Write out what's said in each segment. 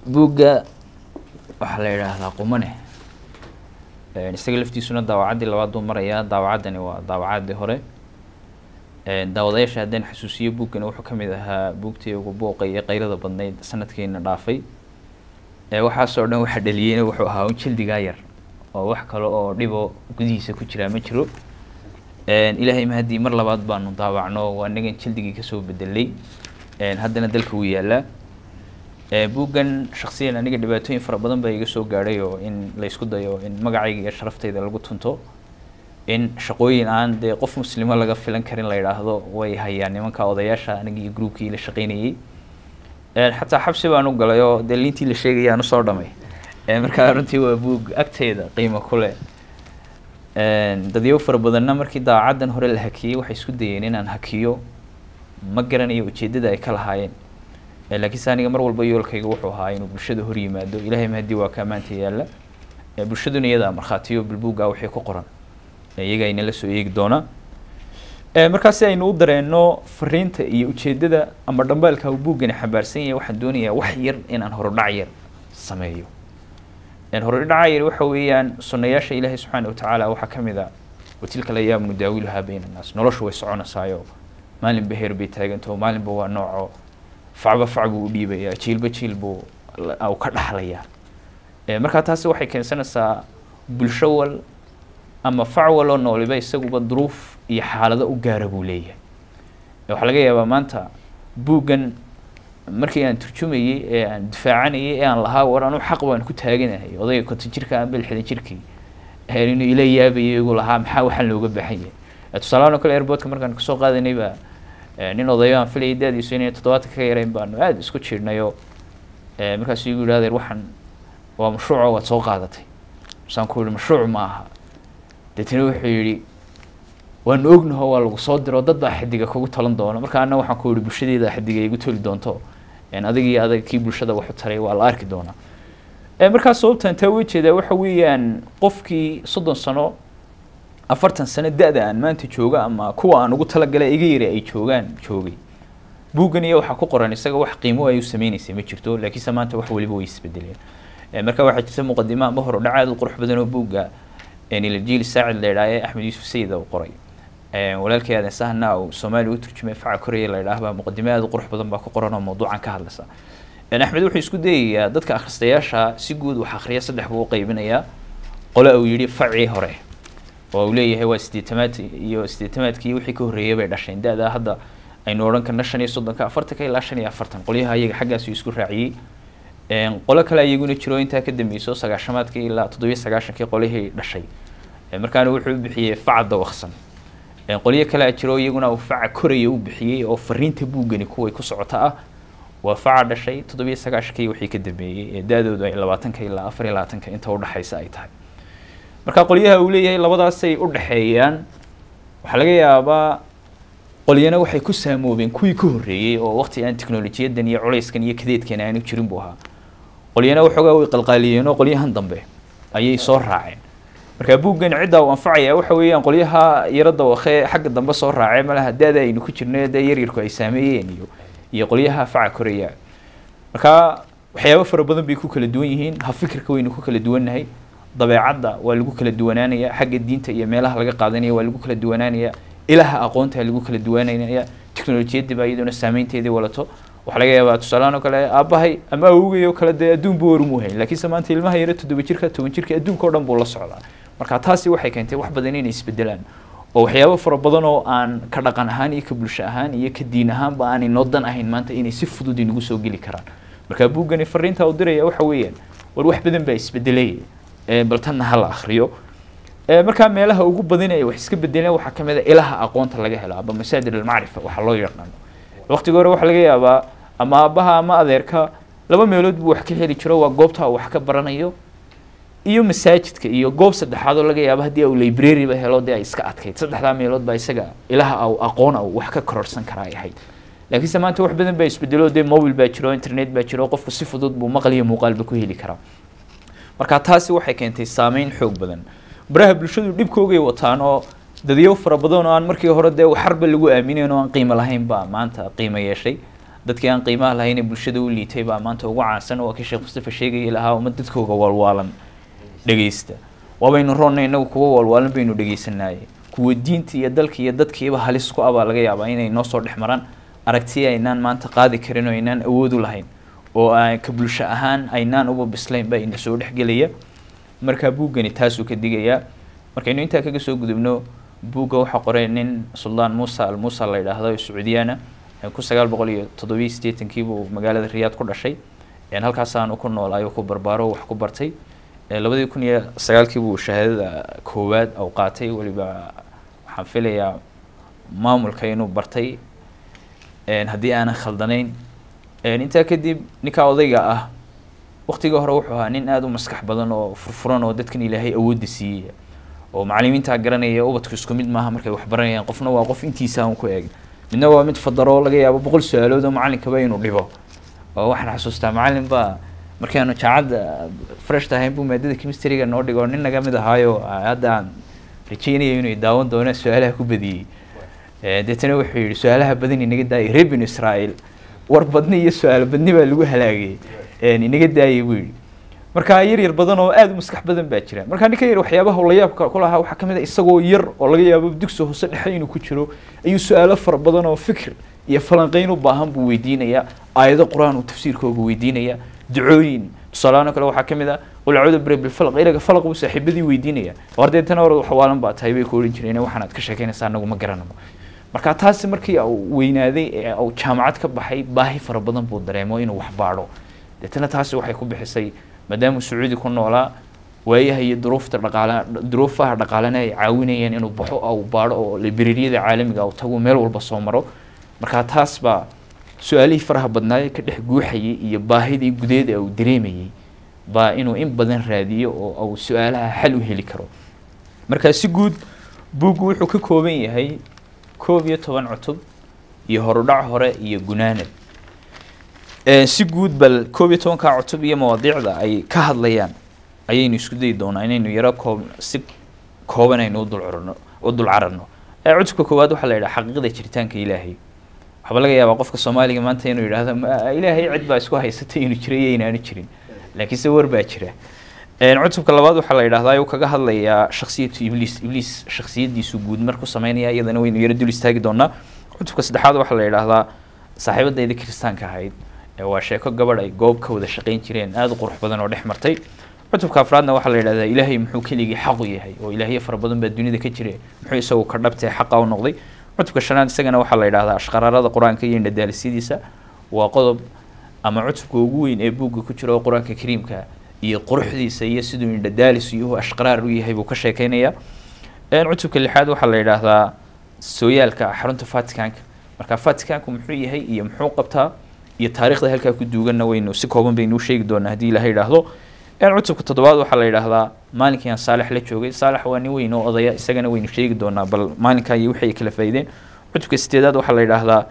buugga waxaa la yidhaahdaa qumane isaga laftiisuna daawacaddii labaad buu marayaa daawacaddani waa daawacaddii hore daawadayaasha haddaan xasuusiyo buuggani wuxuu ka mid ahaa buugtii ugu buuqa iyo qayrada badnayd sanadkiina dhaafay waxaasoo dhan waxa dhaliyeyna wuxuu ahaa un jildigaa yar oo wax kale oo dhibo gudihiisa ku jiraa ma jiro ilaahay mahadii mar labaad baanu daawacno waa anagan jildigii kasoo bedelay haddana dalka wuu yaalaa buuggan shaksiyan aniga dhibaatooyin fara badan baa iga soo gaadhay oo in laysku dayo in magacayga iyo sharaftayda lagu tunto in shaqooyin aan dee qof muslimo laga filan karin la yidhaahdo way hayaan nimanka odayaasha aniga iyo groupkii la shaqeynayey xataa xabsi baan u galay oo dee liintii la sheegaya aan usoo dhamay markaa runtii waa buug agteeda qiimo ku leh dadyo fara badanna markii daacaddan hore la hakiyey waxay isku dayeen inaan hakiyo ma garanayo ujeeddada ay ka lahaayeen laakiinse aniga mar walba yoolkayga wuxuu ahaa inuu bulshada hor yimaado ilahay mahadii waa kaa maanta yaalla bulshaduna iyadaa markhaatiyo bilbuugga wixii ku qoran iyaga aynala soo eegi doonaa markaa si aynu u dareenno fariinta iyo ujeeddada ama dhambaalka uu buuggani xambaarsan yahay waxaan doonayaa wax yar inaan horodhac yar sameeyo horodhaca yar waxa weeyaan sunayaasha ilaahay subxaana watacaala waxaa ka mid a watilka layaam nudaawiluhaa bayna annaas noloshu way soconaysaayo maalinba heer bay taagantaho maalinba waa nooco facba fac buu u dhiibayaa jiilba jiil buu u ka dhaxlayaa markaa taasi waxay keensanaysaa bulsho wal ama fac waloo nooliba isaguba duruuf iyo xaalado u gaara buu leeyahay waxaa laga yaabaa maanta buuggan markii aan turjumayey ee aan difaacanayay ee aan lahaa war anu xaq baan ku taaganahay odayga konton jirka amba lixdan jirkii inuu ila yaabayay igu lahaa maxaa waxaan looga baahan yahay tusaalahaan oo kale airboodka markaan kasoo qaadanay baa nin odayo aan filayay daadiisu inay toddobaatan ka yarayn baanu aada isku jiirnayo markaasuu igu yidhahdeer waxaan waa mashruuco waad soo qaadatay masaan ku yihi mashruuc ma aha deetna wuxuu yidhi waanu ognaho waa lagu soo diro dad baa xidiga kugu talan doona marka ana waxaan ku yihi bulshadeeda xidiga igu toli doonto adig iyo adag kii bulshada waxu taray waa la arki doonaa markaa sababtan taa uga jeedaa waxa weeyaan qofkii soddon sano afartan sano da-da aan maanta jooga ama kuwa aan ugu talagalay iga yari ay joogaan joogay buuggan iyo waxaa ku qoran isaga wax qiimo ay u sameyneysay ma jirto laakiinse maanta wax waliba way isbedeleen marka waxaa jirta muqadimo ama horodhac aad u qurux badan oo buugga nilajiil saacid la yidhaha axmed yuusuf sayid uu qoray walaalkay aadan sahna uu soomaaliya u turjumay faca koreya la yidhaah baa muqadimo aad u qurux badan baa ku qoran oo mawduucan ka hadlaysa axmed wuxuu isku dayayaa dadka akhristayaasha si guud wax akhriya saddex buu u qaybinayaa qole uu yidhi facii hore oo uu leeyahay waa sideetamaad iyo sideetamaadkii wixii ka horreeyay bay dhasheen da-da hadda aynu odhan karna shan iyo soddonka afartanka ilaa shan iyo afartan qolyaha iyaga xaggaasuu isku raaciyey qolo kale iyaguna jiro intaa ka dambeyso sagaashamaadkii ilaa toddobiyo sagaashankii qolihii dhashay markaana wuxuu u bixiyey faca dawaqsan qolyo kalea jiro iyaguna uu faca koraya u bixiyey oo fariinta buuggani kuway ku socota ah waa faca dhashay toddobiyo sagaashankii wixii ka dambeeyey ee da-doodu ay labaatanka ilaa afar iyo labaatanka inta udhexaysa ay tahay marka qolyaha uu leeyahay labadaasay u dhexeeyaan waxaa laga yaabaa qolyana waxay ku saamoobeen kuwii ka horreeyey oo waqti aan teknolojiyadan iyo culayskan iyo kadeedkan aanu jirin buu ahaa qolyana waxoogaa way qalqaaliyeen oo qolyahan dambe ayay soo raaceen marka buuggan ciddaa uu anfacaya waxa weeyaan qolyaha yaro dawakhe xagga dambe soo raacee malaha da-da aynu ku jirno dee yaryarku ay saameeyeen iyo iyo qolyaha faca koraya marka waxyaabo fara badan bay ku kala duwan yihiin ha fikirka waynu ku kala duwannahay dabeecadda waa lagu kala duwanaanaya xagga diinta iyo meelaha laga qaadanaya waa lagu kala duwanaanaya ilaha aqoonta lagu kala duwanaanaya teknolojiyadii baa iyaduna saameynteedii walato waxaa laga yaabaa tusaalahaan oo kale aabbahay ama awogay oo kale dee adduun buu warumuu hayn laakiinse maanta ilmaha yaro toddoba jirka toban jirka adduunka o dhan buu la socdaa marka taasi waxay keentay wax badan inay isbedelaan oo waxyaabo fara badan oo aan ka dhaqan ahaan iyo ka bulsho ahaan iyo ka diin ahaanba aanay noo dan ahayn maanta inay si fudud inagu soo geli karaan marka buuggani fariinta u diraya waxa weeyaan war wax badan baa isbedelay bal tanna hala akriyo markaa meelaha ugu badan ay wax iska bedeleen waxaa ka mid a ilaha aqoonta laga helo aba masaadir almacrifa waxaa loo yaqaano waqtiga hore waxaa laga yaabaa ama aabbaha ama adeerka laba meelood buu wax ka heli jiro waa goobta uu wax ka baranayo iyo masaajidka iyo goob saddexaad oo laga yaabo haddii uu libraryba helo dee ay iska adkayd saddexdaa meelood baa isaga ilaha au aqoon au wax ka kororsan karaa ay ahayd laakiinse maanta wax badan baa isbedelo dee mobile baa jiro internet baa jiro qofku si fudud buu maqal iyo muuqaalba ku heli karaa marka taasi waxay keentay saameyn xoog badan baraha bulshadu dhibkoogay wataan oo dadyo fara badan oo aan markii hore dee waxarba lagu aaminayn oo aan qiimo lahayn baa maanta qiimo yeeshay dadkii aan qiimaha lahayn ee bulshada u liitay baa maanta ugu caansan waa kii sheekh mustafa sheegayay lahaa uma dadkooga waalwaalan dhegeysta waabaynu roonna inagu kuwa waalwaalan baynu dhegeysanaaye kuwa diinta iyo dalka iyo dadkiiba halis ku abaa laga yaabaa inay noo soo dhex maraan aragti aynaan maanta qaadi karin oo aynaan awood u lahayn oo aan ka bulsho ahaan aynaan uba bislayn baa ina soo dhexgelaya markaa buuggani taasuu ka digayaa markaynu intaa kaga soo gudubno buugga waxaa qoray nin suldaan muusa al muusa la yidhaahdo ee sacuudiyaana kun sagaal boqol iyo toddobiyo siddeetankiibuu magaalada riyaad ku dhashay halkaasaanu ku nool ayuu ku barbaaro wax ku bartay labadii kun iyo sagaalkiibuu shahaadada koowaad au qaatay weliba waxaan filayaa maamulka inuu bartay haddii aanan khaldanayn intaa kadib ninkaa odayga ah waktigii hore wuxuu ahaa nin aada u maskax badan oo furfuran oo dadkan ilaahay awoodda siiyey oo macalimiintaa garanaya ubadku isku mid maaha markay wax baranayaan qofna waa qof intiisa aan ku eeg midna waa mid fadaro laga yaabo boqol su-aalood oo macalinkaba inuu dhibo oo waxaan xasuustaa macalin baa markaanu jaacadda fresh tahayn buu maadada chemistryga noo dhigo nin naga mid ahaayo hadda aan rajeynayo inuu daawan doono su-aalaha ku badiyey deetana wuxuu yihi su-aalaha badan inaga daayay reer binu israael war badni iyo su-aal badni baa lagu halaagay inaga daayay buu yihi marka yar yar badan oo aada u maskax badan baa jira marka ninka yar waxyaabaha layaabka ku lahaa waxaa kamid a isagoo yar oo laga yaabo dugsi hoose dhexe inuu ku jiro ayuu su-aalo fara badan oo fikir iyo falanqeyn u baahan buu weydiinayaa aayado qur-aan uu tafsiirkooga weydiinaya ducooyin tusaalahaan kale waxaa kamid ah qul acuudu birabi lfalq ilaga falaq buu saaxiibadii weydiinaya war deetana hore waxwaalan baa tahay bay ku ohan jireen waxaanaad ka sheekeynaysaa anagu ma garanamo marka taasi markii uu weynaaday ee uu jaamacad ka baxay baahi fara badan buu dareemo inuu wax baadho deetana taasi waxay ku bixisay maadaamuu sacuudi ku noolaa waayaha iyo duruufta dhaqaala duruufaha dhaqaalena ay caawinayeen inuu baxo ou baadho oo librariyada caalamiga u tago meel walba soo maro marka taas baa su-aalihii faraha badnaaye ka dhex guuxayay iyo baahidii gudeed ee uu dareemayey baa inuu in badan raadiyo oo uu su-aalaha xal u heli karo marka si guud buuggu wuxuu ka kooban yahay koob iyo toban cutub iyo horudhac hore iyo gunaanad si guud bal koob iyo tobankaa cutub iyo mawaadiicda ay ka hadlayaan ayaynu isku dayi doonaa inaynu yaro koob si kooban aynu udulcurno u dul cararno cutubka koowaad waxaa la yidhaha xaqiiqda jiritaanka ilaahay waxaaba laga yaabaa qofka soomaaliga maanta inuu yidhahdo ilaahay cid baa isku haysatay inuu jiro iyo inaanu jirin laakiinse war baa jira cutubka labaad waxaa la yidhahdaa ayuu kaga hadlayaa shaksiyatu ibliis ibliis shaksiyadiisu guud marku sameynaya iyadana waynu yaro dul istaagi doonaa cutubka saddexaad waxaa la yidhaahdaa saaxiibadayda kiristaanka ahayd waa sheeko gabadh ay goob ka wada shaqeyn jireen aada u qurux badan oo dhex martay cutubka afraadna waxaa la yidhahdaa ilaahay muxuu keligii xaq u yahay oo ilaahyo fara badan baa dunida ka jire muxuu isagu ka dhabtee xaqa u noqday cutubka shanaad isagana waxaa la yidhahdaa ashqaraarada qur-aanka iyo indhadaalisyadiisa waa qodob ama cutubka ugu weyn ee buugga ku jira oo qur-aanka kariimka iyo quruxdiisa iyo siduu indhadaalis iyo ashqaraar u yahay buu ka sheekeynaya cutubka lixaad waxaa la yidhaahdaa sooyaalka xarunta vaticanka marka vaticanku muxuu yahay iyo muxuu qabtaa iyo taarikhda halkaa ku duuganna waynu si kooban baynu u sheegi doonaa haddii ilaha yidhaahdo cutubka toddobaad waxaa la yidhaahdaa maalinkii aan saalex la joogay saalex waa nin weyn oo odaya isagana waynu sheegi doonaa bal maalinkaa iyo wixii ay kala faa'iideen cutubka sideedaad waxaa la yidhaahdaa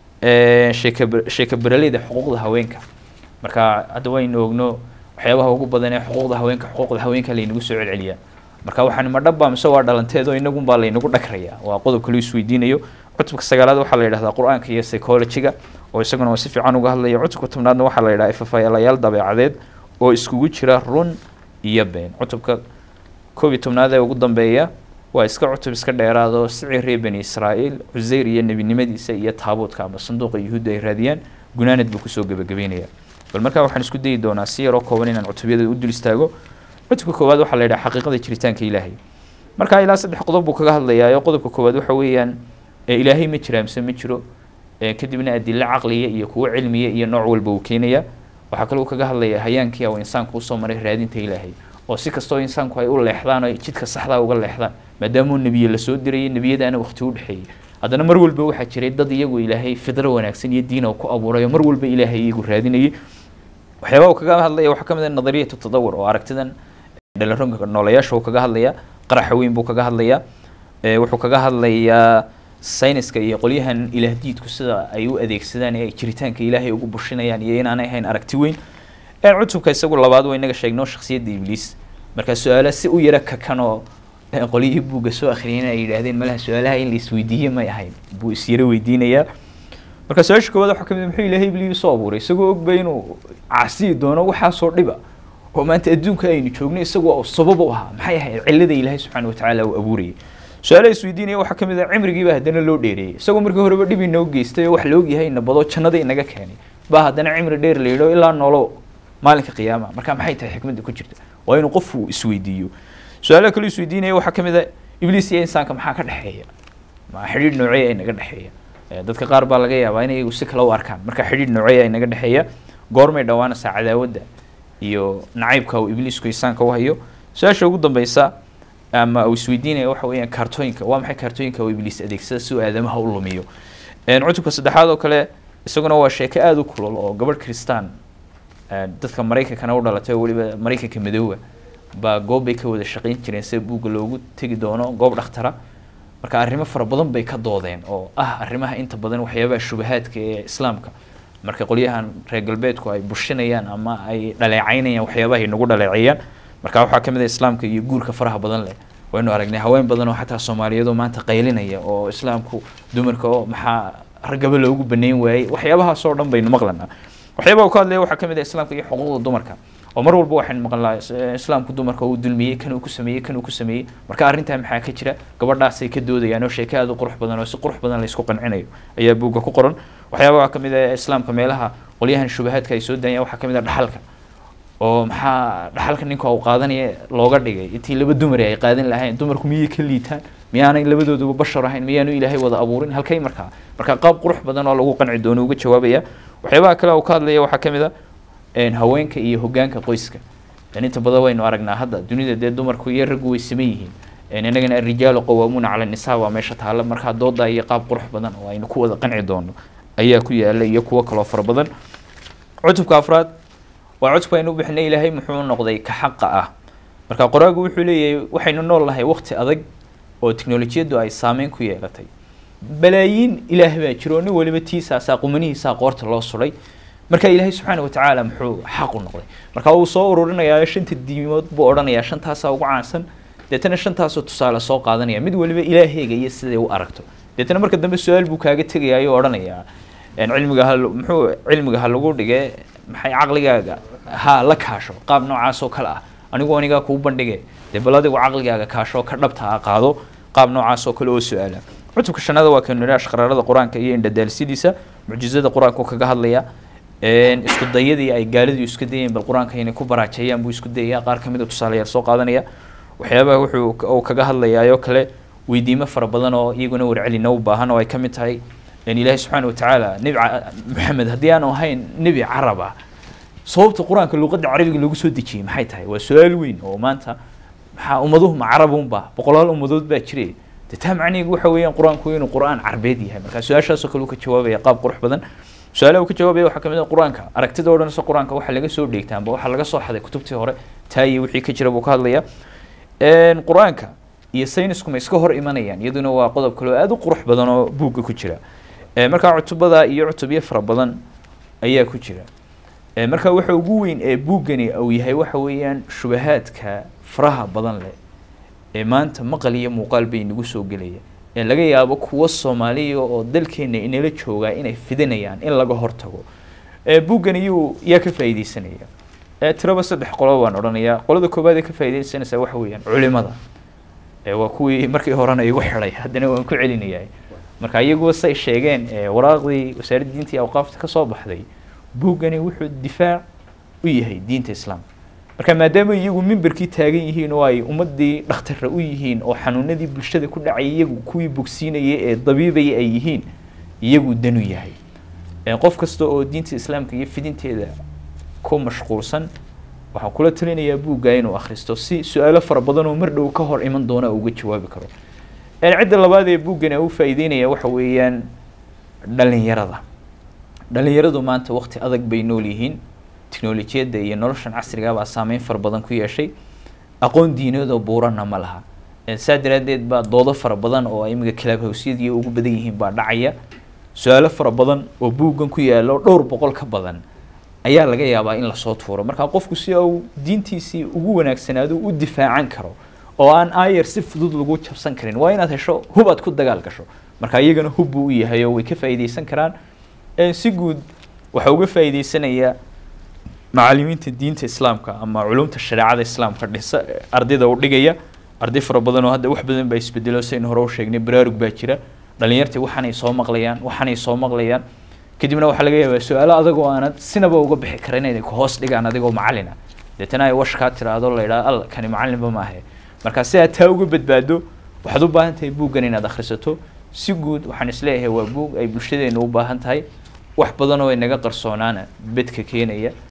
sheeka sheeka beraleyda xuquuqda haweenka marka hadda waynu ogno waxyaabaha ugu badan ee xuquuqda haweenka xuquuqda haweenka laynagu soo celceliyaa marka waxaan ma dhabba mise waa dhalanteed oo inagunbaa laynagu dhagraya waa qodob kaloo isweydiinayo cutubka sagaalaad waxaa la yidhahdaa qur-aanka iyo psychologiga oo isaguna waa si fiican uga hadlaya cutubka tobnaadna waxaa la yidhaha ifafaalayaal dabeecadeed oo iskugu jira run iyo been cutubka koob iyo tobnaad ee ugu dambeeya waa iska cutub iska dheeraado sicii reer bani israa'iil cuseyr iyo nebinimadiisa iyo taabuudka ama sanduuqa yuhuudda ay raadiyaan gunaanad buu kusoo gebagabeynaya bal markaa waxaan isku dayi doonaa si yaroo kooban inaan cutubyada u dul istaago cutubka koowaad waxaa la yidhaha xaqiiqada jiritaanka ilaahay markaa ilaa saddex qodob buu kaga hadlayaa oo qodobka koowaad waxa weeyaan ilaahay ma jira mise ma jiro kadibna adilo caqliya iyo kuwo cilmiya iyo nooc walba uu keenaya waxaa kaloo kaga hadlaya hayaankii ou insaanku usoo maray raadinta ilaahay oo si kastoo insaanku ay u leexdaan oo jidka saxdaa uga leexdaan maadaamuu nebiye lasoo dirayay nebiyadaana waqti u dhexeeyey haddana mar walba waxaa jiray dad iyagu ilaahay fidro wanaagsan iyo diina ku abuuray oo mar walba ilaahay iyagu raadinayay waxyaabaha uu kaga hadlaya waxaa ka mid ah nadariyatu tadawur oo aragtidan dhalironka noolayaasha uu kaga hadlaya qaraxa weyn buu kaga hadlaya wuxuu kaga hadlayaa sayniska iyo qolyahan ilaahdiidku sida ay u adeegsadaan ee ay jiritaanka ilaahay ugu bushinayaan iyo inaanay ahayn aragti weyn cutubka isagu labaad waa inaga sheegno shaksiyadda ibliis markaa su-aala si u yaro kakan oo qolyihii buugga soo akhriyeen ay yidhaahdeen malaha su-aalaha in la isweydiiye may ahayn buu isyaro weydiinayaa marka su-aasha koowaad waxaa kamid muxuu ilaahay ibliis soo abuuray isagoo ogba inuu caasiyi doono waxaasoo dhiba oo maanta adduunka aynu joogno isagoo sabab u ahaa maxay ahayd cilada ilaahay subxaana watacaala uu abuurayay su-aalaha isweydiinaya waxaa kamid ah cimrigiiba haddana loo dheereeyey isagoo markii horeba dhib inoo geystay oo wax la ogyahay nabado jannada inaga keenay baa haddana cimri dheer la yidho ilaa noolo maalinka qiyaama marka maxay tahay xikmadda ku jirta waa inuu qofku isweydiiyo su-aalaha kale isweydiinaya waxaa kamid ah ibliis iyo insaanka maxaa ka dhexeeya ma xidhiidh noocee ay naga dhexeeya dadka qaar baa laga yaabaa inay iyagu si kale u arkaan marka xidhiidh noocee ay naga dhexeeya goormay dhawaanaysaa cadaawadda iyo nacaybka uu ibliisku insaanka u hayo su-aasha ugu dambeysa ama uu isweydiinaya waxa weeyaan kaartooyinka waa maxay kaartooyinka uu ibliis adeegsada si uu aadamaha u lumiyo cutubka saddexaad oo kale isaguna waa sheeko aada u kulol oo gabadh kristaan dadka maraykankana u dhalatay oo weliba maraykanka madooba baa goob bay ka wada shaqayn jireen sida buugga loogu tegi doono goob dhakhtara marka arrimo fara badan bay ka doodeen oo ah arrimaha inta badan waxyaabaha shubahaadka ee islaamka marka qolyahan reer galbeedku ay bushinayaan ama ay dhaleecaynayaan waxyaabaha ay nagu dhaleeceeyaan marka waxaa kamid ah islaamka iyo guurka faraha badan leh waynu aragnay haween badan oo xataa soomaaliyeed oo maanta qaylinaya oo islaamku dumarka oo maxaa raggaba loogu baneyn waayey waxyaabahaasoo dhan baynu maqlanaa waxyaabaha uu ka hadlaya waxaa kamid ah islaamka iyo xuquuqda dumarka oo mar walba waxaynu maqlnaa islaamku dumarka uu dulmiyey kan uu ku sameeyey kan uu ku sameeyey marka arrintaa maxaa ka jira gabadhaasay ka doodayaan oo sheeko aada u qurux badan oo si qurux badan laysku qancinayo ayaa buugga ku qoran waxyaabaha kamid ah islaamka meelaha qolyahan shubahaadka ay soo daayaan waxaa kamid ah dhaxalka oo maxaa dhaxalka ninka uu qaadanaya looga dhigay intii laba dumar ay qaadan lahayn dumarku miyay ka liitaan miyaanay labadooduba bashar ahayn miyaanu ilaahay wada abuurin halkay markaa marka qaab qurux badan oo lagu qanci doono uga jawaabaya waxyaabaha kale uu ka hadlaya waxaa kamid a haweenka iyo hogaanka qoyska inta badan waynu aragnaa hadda dunida dee dumarku iyo raggu way saman yihiin inagana arijaalu qawaamuuna cala nisaa waa meesha taalla markaa dooda iyo qaab qurux badan oo aynu ku wada qanci doono ayaa ku yaala iyo kuwo kaloo fara badan cutubka afraad waa cutubka aynu u bixinay ilaahay muxuu noqday ka xaqa ah marka qoraagu wuxuu leeyahay waxaynu nool nahay waqti adag oo teknolojiyaddu ay saameyn ku yeelatay balaayiin ilaah baa jiro nin waliba tiisaasaa qumanihiisaa qoorta loo suray marka ilaahay subxaana watacaala muxuu xaq u noqday marka uu soo ururinayaa shanta diimood buu odhanayaa shantaasaa ugu caansan deetana shantaasoo tusaale soo qaadanaya mid waliba ilaaheyga iyo siday u aragto deetana marka dambe su-aal buu kaaga tegaya ayuu odhanayaa cilmiga ha muxuu cilmiga ha lagu dhige maxay caqligaaga ha la kaasho qaab noocaas oo kale ah anigu anigaa kuu bandhige dee bal adigu caqligaaga kaasho ka dhabta a qaado qaab noocaas oo kale oo su-aala cutubka shanaada waa kanu nidhash qaraarada qur-aanka iyo indhadaalsidiisa mucjizada qur-aanku kaga hadlaya isku dayadii ay gaalidu isku dayeen bal qur-aanka inay ku baraajeeyaan buu isku dayaya qaar kamid a tusaalayaal soo qaadanaya waxyaabaha wuxuu uu kaga hadlayaayoo kale weydiimo fara badan oo iyaguna warcelina u baahan oo ay kamid tahay ilaahi subxaana watacaala nebi maxamed haddii aanu ahayn nebi carab ah sababta qur-aanka luqadda carabiga lagu soo dejiyey maxay tahay waa su-aal weyn oo maanta maxaa ummaduhu ma carabunba boqolaal ummadood baa jire de taa macnihiigu waxa weeyaan qur-aanku inuu qur-aan carbeed yahay marka su-aashaasoo kale uu ka jawaabaya qaab qurux badan su-aalaha uu ka jawaabaya waxaa kamid ah qur-aanka aragtida o dhan se qur-aanka waxa laga soo dheegtaa amba waxaa laga soo xaday kutubtii hore taa iyo wixii ka jira buu ka hadlaya qur-aanka iyo saynisku ma iska hor imanayaan iyaduna waa qodob kale oo aada u qurux badan oo buugga ku jira markaa cutubada iyo cutubyo fara badan ayaa ku jira marka waxa ugu weyn ee buuggani uu yahay waxa weeyaan shubahaadka faraha badan leh ee maanta maqal iyo muuqaal bay nagu soo gelaya ee laga yaabo kuwo soomaaliya oo dalkeena inala joogaa inay fidinayaan in laga hortago buuggani yuu yaa ka faa'iideysanaya tiraba saddex qolo baan odhanayaa qolada koowaad ee ka faa'iideysanaysa waxa weeyaan culimada waa kuwii markii horena igu xidhay haddana waan ku celinayaa marka iyaguwa say sheegeen waraaqdii wasaaradda diinta iyo awqaafta kasoo baxday buuggani wuxuu difaac u yahay diinta islaamka marka maadaama iyagu mimberkii taagan yihiin oo ay ummadii dhakhtarra u yihiin oo xanuunadii bulshada ku dhacay iyagu kuwii bogsiinaya ee dabiibaya ay yihiin iyagu danu yahay qof kasta oo diinta islaamka iyo fidinteeda ku mashquulsan waxaa kula talinayaa buugga inuu akhristo si su-aalo fara badan oo mar dhow ka hor iman doona uga jawaabi karo cidda labaad ee buuggani u faa'iideynaya waxa weeyaan dhalinyarada dhalinyaradu maanta waqti adag bay nool yihiin teknolojiyadda iyo noloshan casriga baa saameyn fara badan ku yeeshay aqoon diineedoo buurana ma laha saa daraadeed baa doodo fara badan oo imiga kilaabhawsyadii ugu badan yihiin baa dhacaya su-aalo fara badan oo buuggan ku yaalo dhowr boqol ka badan ayaa laga yaabaa in lasoo tuuro marka qofku si uu diintiisii ugu wanaagsanaado u difaacan karo oo aan ayer si fudud lagu jabsan karin waa inaad hesho hub aad ku dagaal gasho marka iyagana hub buu u yahay oo way ka faa'iideysan karaan si guud waxaa uga faa'iideysanayaa macalimiinta diinta islaamka ama culumta shareecada islaamka dhisa ardayda u dhigaya arday fara badan oo hadda wax badan baa isbedelo saynu hore u sheegnay baraarug baa jira dhalinyartii waxaanay soo maqlayaan waxaanay soo maqlayaan kadibna waxaa laga yaabaa su-aalo adag oo aanad sinaba uga bixi karin inay ku hoos dhigaan adigoo macalin ah deetana ay wash kaa tiraahdo la yidhaha al kani macalinba maahe marka si aad taa uga badbaado waxaad u baahan tahay buuggan inaad akhrisato si guud waxaan isleeyahay waa buug ay bulshadeena u baahan tahay wax badan oo inaga qarsoonaana bedka keenaya